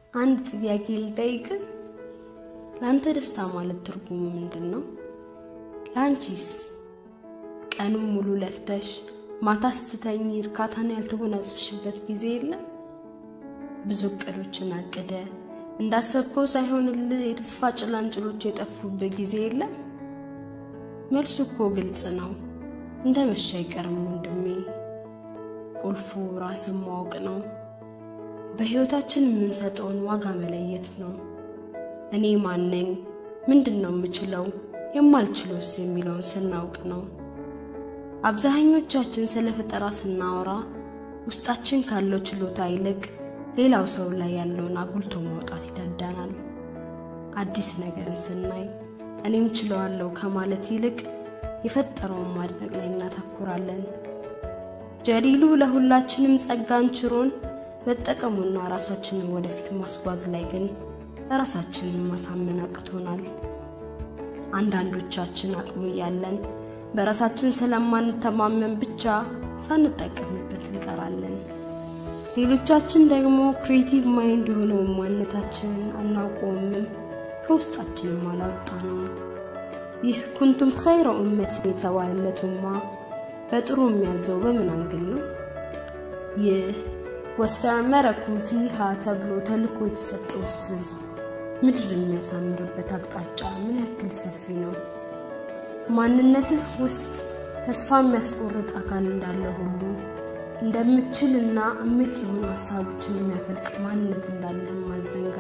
አንድ ጥያቄ ልጠይቅ። ለአንተ ደስታ ማለት ትርጉሙ ምንድን ነው? ለአንቺስ? ቀኑን ሙሉ ለፍተሽ ማታ ስትተኝ እርካታን ያልተጎናጸሽበት ጊዜ የለም? ብዙ እቅዶችን አቅደ እንዳሰብከው ሳይሆንልህ የተስፋ ጭላንጭሎች የጠፉበት ጊዜ የለም? መልሱ እኮ ግልጽ ነው። እንደ መሻ አይቀርም ወንድሜ። ቁልፉ ራስን ማወቅ ነው። በሕይወታችን የምንሰጠውን ዋጋ መለየት ነው። እኔ ማን ነኝ? ምንድን ነው የምችለው? የማልችለውስ የሚለውን ስናውቅ ነው። አብዛኞቻችን ስለ ፈጠራ ስናወራ ውስጣችን ካለው ችሎታ ይልቅ ሌላው ሰው ላይ ያለውን አጉልቶ ማውጣት ይዳዳናል። አዲስ ነገርን ስናይ እኔም ችለዋለሁ ከማለት ይልቅ የፈጠረውን ማድነቅ ላይ እናተኩራለን። ጀሊሉ ለሁላችንም ጸጋን ችሮን መጠቀሙና ራሳችንን ወደፊት ማስጓዝ ላይ ግን ራሳችንን ማሳመን አቅቶናል። አንዳንዶቻችን አቅሙ እያለን በራሳችን ስለማንተማመን ብቻ ሳንጠቀምበት እንቀራለን። ሌሎቻችን ደግሞ ክሬቲቭ ማይንድ የሆነውን ማንነታችንን አናውቀውምም፣ ከውስጣችንም አላወጣ ነው። ይህ ኩንቱም ኸይረ ኡመት የተባለለት ኡማ በጥሩ የሚያዘው በምን አንግል ነው? ይህ ወስተዕመረኩም ፊሃ ተብሎ ተልኮ የተሰጠው ህዝብ ምድር የሚያሳምርበት አቅጣጫ ምን ያክል ሰፊ ነው? ማንነትህ ውስጥ ተስፋ የሚያስቆርጥ አካል እንዳለ ሁሉ እንደምትችልና እምቅ የሆኑ ሀሳቦችን የሚያፈልቅ ማንነት እንዳለህ ማዘንጋ።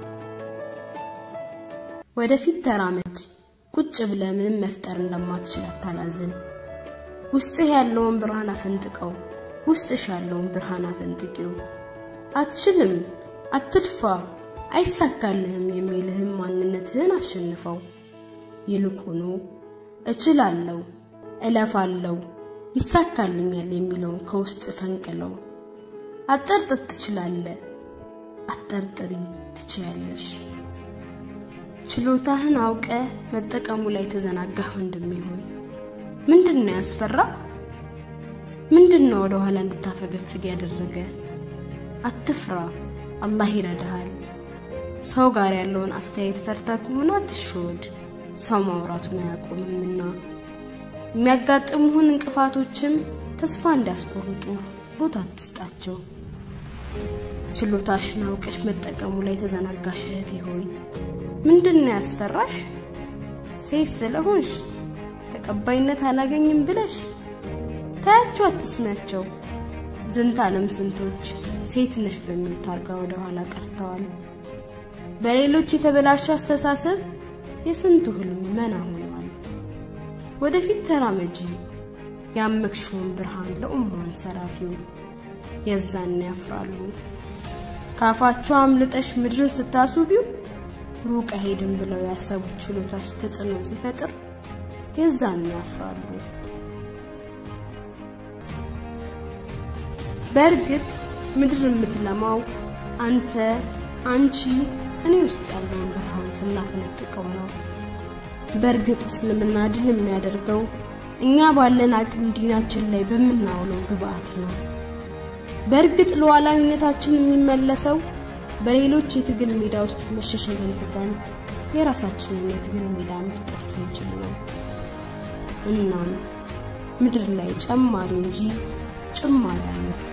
ወደፊት ተራመድ። ቁጭ ብለህ ምንም መፍጠር እንደማትችል አታላዝን። ውስጥህ ያለውን ብርሃን አፈንጥቀው። ውስጥሽ ያለውን ብርሃን አፈንጥቂው። አትችልም፣ አትልፋ፣ አይሳካልህም የሚልህም ማንነትህን አሸንፈው። ይልቁኑ እችላለሁ፣ እለፋለሁ፣ ይሳካልኛል የሚለውን ከውስጥ ፈንቅለው። አጠርጥር፣ ትችላለህ። አጠርጥሪ፣ ትችያለሽ። ችሎታህን አውቀ መጠቀሙ ላይ ተዘናጋህ ወንድሜ ሆይ ምንድን ነው ያስፈራ? ምንድን ነው ወደ ኋላ እንድታፈገፍግ ያደረገ? አትፍራ፣ አላህ ይረዳሃል። ሰው ጋር ያለውን አስተያየት ፈርታ ከሆነ አትሸወድ፣ ሰው ማውራቱን አያቆምምና። የሚያጋጥሙህን እንቅፋቶችም ተስፋ እንዲያስቆርጡ ቦታ አትስጣቸው። ችሎታሽን አውቀሽ መጠቀሙ ላይ ተዘናጋሽ እህቴ ሆይ ምንድን ነው ያስፈራሽ? ሴት ስለሆንሽ ተቀባይነት አላገኝም ብለሽ ታያቸው፣ አትስሚያቸው። ዝንት ዓለም ስንቶች ሴት ነሽ በሚል ታርጋ ወደ ኋላ ቀርተዋል። በሌሎች የተበላሸ አስተሳሰብ የስንቱ ህልም መና ሆኗል። ወደፊት ተራመጂ፣ ያመክሽውን ብርሃን ለኡማን ሰራፊው። የዛን ያፍራሉ። ካፋቸው አምልጠሽ ምድርን ስታስውቢው ሩቅ አይሄድም ብለው ያሰቡት ችሎታሽ ተጽዕኖ ሲፈጥር የዛን ያፍራሉ። በእርግጥ ምድር የምትለማው አንተ፣ አንቺ፣ እኔ ውስጥ ያለውን ብርሃን ስናፈነጥቀው ነው። በእርግጥ እስልምና ድል የሚያደርገው እኛ ባለን አቅም ዲናችን ላይ በምናውለው ግብአት ነው። በእርግጥ ሉዓላዊነታችን የሚመለሰው በሌሎች የትግል ሜዳ ውስጥ መሸሸግን ትተን የራሳችንን የትግል ሜዳ መፍጠር ስንችል ነው። እናም ምድር ላይ ጨማሪ እንጂ ጭማሪ አለ